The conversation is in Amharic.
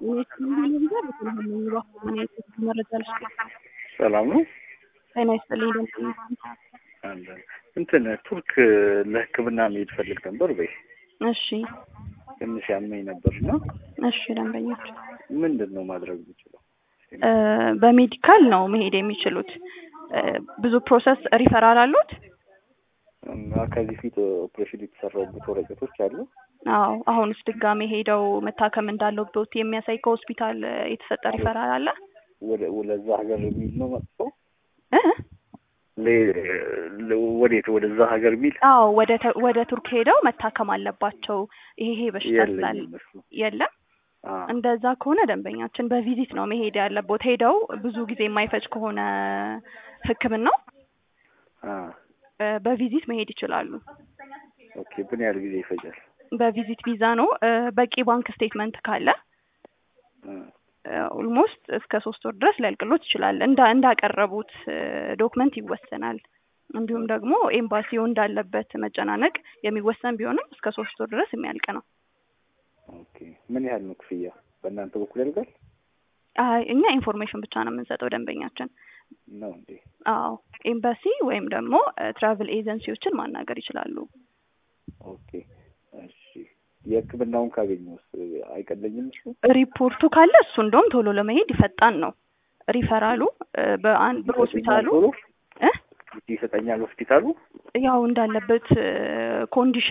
መረጃ ልስጥ። ሰላም ነው። ጤና ይስጥልኝ። ደንበኛ አለን እንትን ቱርክ ለሕክምና መሄድ ፈልግ ነበር በይ እሺ፣ ትንሽ ያመኝ ነበር እና እሺ። ደንበኞች ምንድን ነው ማድረግ የምችለው? እ በሜዲካል ነው መሄድ የሚችሉት። እ ብዙ ፕሮሰስ ሪፈራል አሉት? እና ከዚህ ፊት ኦፕሬሽን የተሰራበት ወረቀቶች አሉ። አዎ። አሁንስ ድጋሜ ሄደው መታከም እንዳለበት የሚያሳይ ከሆስፒታል የተሰጠ ሪፈራል አለ? ወደ ወደዛ ሀገር የሚል ነው መጥፎ እ ለ- ወዴት ወደዛ ሀገር የሚል አዎ፣ ወደ ተ- ወደ ቱርክ ሄደው መታከም አለባቸው። ይሄ ይሄ በሽታ ስላለ የለኝም እሱ። የለም። አ እንደዛ ከሆነ ደንበኛችን በቪዚት ነው መሄድ ያለቦት። ሄደው ብዙ ጊዜ የማይፈጅ ከሆነ ሕክምናው አ እ በቪዚት መሄድ ይችላሉ። ኦኬ ምን ያህል ጊዜ ይፈጃል? በቪዚት ቪዛ ነው። እ በቂ ባንክ ስቴትመንት ካለ አ ኦልሞስት እስከ ሶስት ወር ድረስ ሊያልቅሎት ይችላል። እንዳ እንዳቀረቡት ዶክመንት ይወሰናል። እንዲሁም ደግሞ ኤምባሲው እንዳለበት መጨናነቅ የሚወሰን ቢሆንም እስከ ሶስት ወር ድረስ የሚያልቅ ነው። ኦኬ ምን ያህል ነው ክፍያ በእናንተ በኩል ያልቃል አይ እኛ ኢንፎርሜሽን ብቻ ነው የምንሰጠው ደንበኛችን። ነው እንዴ? አዎ ኤምባሲ ወይም ደግሞ ትራቭል ኤጀንሲዎችን ማናገር ይችላሉ። ኦኬ እሺ። የህክምናውን ካገኘሁስ አይቀለኝም እሱ? ሪፖርቱ ካለ እሱ እንደውም ቶሎ ለመሄድ ይፈጣን ነው። ሪፈራሉ እ በአንድ በሆስፒታሉ ቶሎ እ ይሰጠኛል ሆስፒታሉ? ያው እንዳለበት ኮንዲሽን